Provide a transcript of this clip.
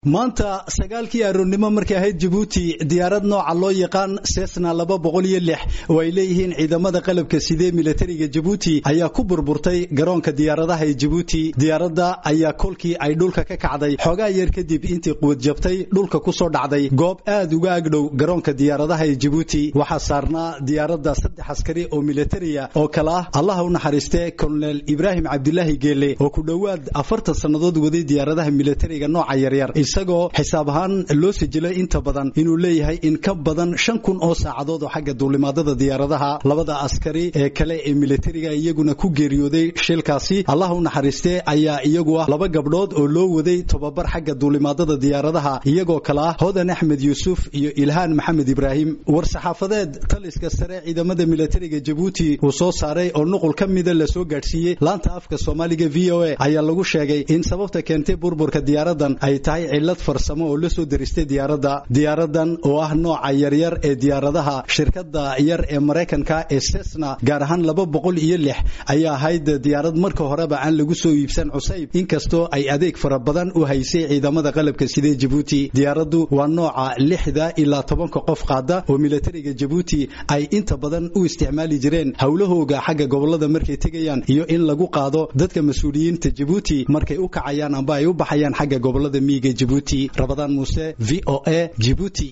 maanta sagaalkii aroornimo markay ahayd jabuuti diyaarad nooca loo yaqaan sesna laba boqol iyo lix oo ay leeyihiin ciidamada qalabka sidee militariga jabuuti ayaa ku burburtay garoonka diyaaradaha ee jabuuti diyaaradda ayaa kolkii ay dhulka ka kacday xoogaa yar kadib intii quwad jabtay dhulka ku soo dhacday goob aad uga agdhow garoonka diyaaradaha ee jabuuti waxaa saarnaa diyaaradda saddex askari oo militariya oo kale ah allaha u naxariiste kolonel ibraahim cabdilaahi geele oo ku dhowaad afartan sannadood waday diyaaradaha militariga nooca yaryar isagoo xisaab ahaan loo sijilay inta badan inuu leeyahay in ka badan shan kun oo saacadood oo xagga duulimaadada diyaaradaha labada askari ee kale ee militariga iyaguna ku geeriyooday shilkaasi allah u naxariiste ayaa iyagu ah laba gabdhood oo loo waday tobabar xagga duulimaadada diyaaradaha iyagoo kale ah hodan axmed yuusuf iyo ilhaan maxamed ibraahim war-saxaafadeed taliska sare ciidamada militariga jabuuti uu soo saaray oo nuqul ka mida lasoo gaadhsiiyey laanta afka soomaaliga v o a ayaa lagu sheegay in sababta keentay burburka diyaaradan ay tahay cilad farsamo oo la soo deristay diyaaradda diyaaradan oo ah nooca yaryar ee diyaaradaha shirkadda yar ee maraykanka ee sesna gaar ahaan laba boqol iyo lix ayaa ahayd diyaarad marka horeba aan lagu soo iibsan cusayb inkastoo ay adeeg fara badan u haysay ciidamada qalabka sidee jabuuti diyaaraddu waa nooca lixda ilaa tobanka qof qaada oo militariga jabuuti ay inta badan u isticmaali jireen howlahooga xagga gobolada markay tegayaan iyo in lagu qaado dadka mas-uuliyiinta jabuuti markay u kacayaan amba ay u baxayaan xagga gobolada miyiga jabuuti rabadaan muuse v o a jibuuti